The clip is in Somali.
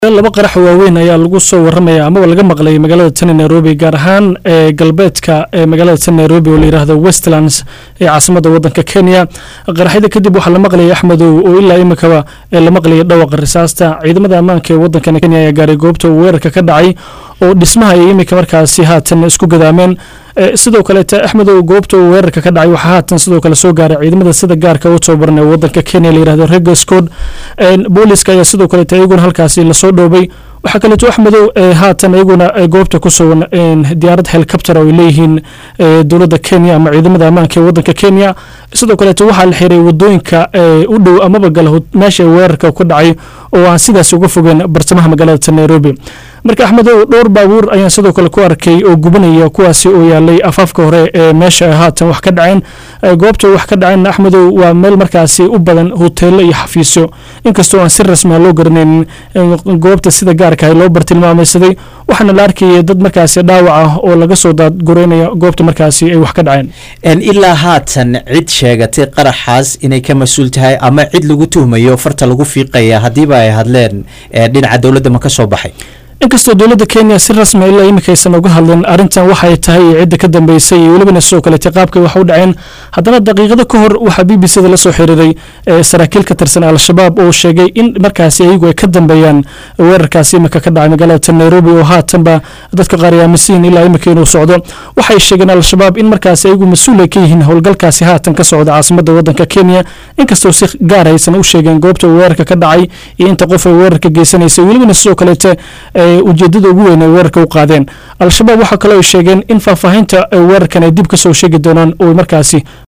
laba qarax waaweyn ayaa lagu soo waramaya amaba laga maqlay magaalada tani nairobi gaar ahaan ee galbeedka ee magaalada tani nairobi oo layidhaahdo westlands ee caasimada wadanka kenya qaraxyada kadib waxaa la maqlayay axmedow oo ilaa imikaba la maqlayay dhawaqa risaasta ciidamada ammaanka ee wadankan kenya ayaa gaaray goobta uu weerarka ka dhacay oo dhismaha ay imika markaasi haatan isku gadaameen sidoo kaleete axmedow goobta uu weerarka ka dhacay waxaa haatan sidoo kale soo gaaray ciidamada sida gaarka u tababaran ee wadanka kenya layihahdo regascod booliska ayaa sidoo kaleete iyaguna halkaasi lasoo dhoobay waxaa kaleeto axmedow haatan iyaguna goobta ku sugan diyaarad helicopter oo ay leeyihiin dowladda kenya ama ciidamada ammaanka ee wadanka kenya sidoo kaleeto waxaa la xiray wadooyinka u dhow amaba gala meesha weerarka ka dhacay oo aan sidaas uga fogeen bartamaha magaalada nairobi marka axmedow dhowr baabuur ayaan sidoo kale ku arkay oo gubanaya kuwaasi oo yaalay afaafka hore ee meesha haatan wax ka dhaceen goobta wax ka dhaceen axmedow waa meel markaasi u badan hoteelo iyo xafiisyo inkastoo aan si rasmiha loo garanaynin goobta sida gaarka ah loo bartilmaamaysaday waxaana la arkayay dad markaasi dhaawac ah oo laga soo daadgureynaya goobta markaasi ay wax ka dhaceen ilaa haatan cid sheegatay qaraxaas inay ka mas-uul tahay ama cid lagu tuhmayo farta lagu fiiqaya haddiiba ay hadleen dhinaca dowladda ma ka soo baxay inkastoo dowladda kenya si rasmi ilaa imika aysan uga hadlin arrintan waxay tahay cidda ka dambeysay iyo welibana sidoo kaleete qaabka wax u dhaceen haddana daqiiqado ka hor waxaa b b c da la soo xiriiray saraakiil ka tirsan al-shabaab oo sheegay in markaasi ayagu ay ka dambeeyaan weerarkaasi imika ka dhacay magaalada nairobi oo haatanba dadka qaar ay aaminsan ilaa imika inuu socdo waxay sheegeen al-shabaab in markaasi ayagu mas-uul ay ka yihiin howlgalkaasi haatan ka socda caasimada wadanka kenya inkastoo si gaar aysan u sheegeen goobta weerarka ka dhacay iyo inta qof ay weerarka geysanaysay welibana sidoo kaleete ujeedada ugu weyn ay weerarka u qaadeen al-shabaab waxaa kaloo ay sheegeen in faahfaahinta weerarkan ay dib ka soo sheegi doonaan oo markaasi